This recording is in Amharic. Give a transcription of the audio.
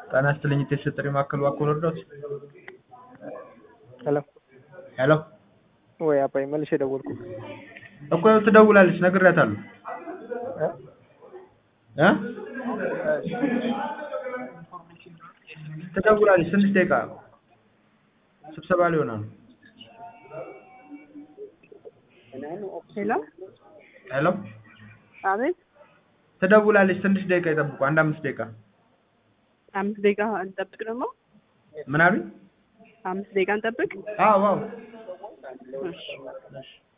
ጤና ይስጥልኝ የቴስት ጥሪ ማዕከል እባክዎ ልርዳዎት? ሄሎ ሄሎ ወይ አባይ መልሼ ደወልኩ እኮ ይኸው ትደውላለች ነግሬያታለሁ እ ትደውላለች ትንሽ ደቂቃ ስብሰባ ላይ ሆና ነው ሄሎ ሄሎ አቤት ትደውላለች ትንሽ ደቂቃ ይጠብቁ አንድ አምስት ደቂቃ አምስት ደቂቃ እንጠብቅ ደግሞ ምን አሉኝ አምስት ደቂቃ እንጠብቅ አዎ አዎ እሺ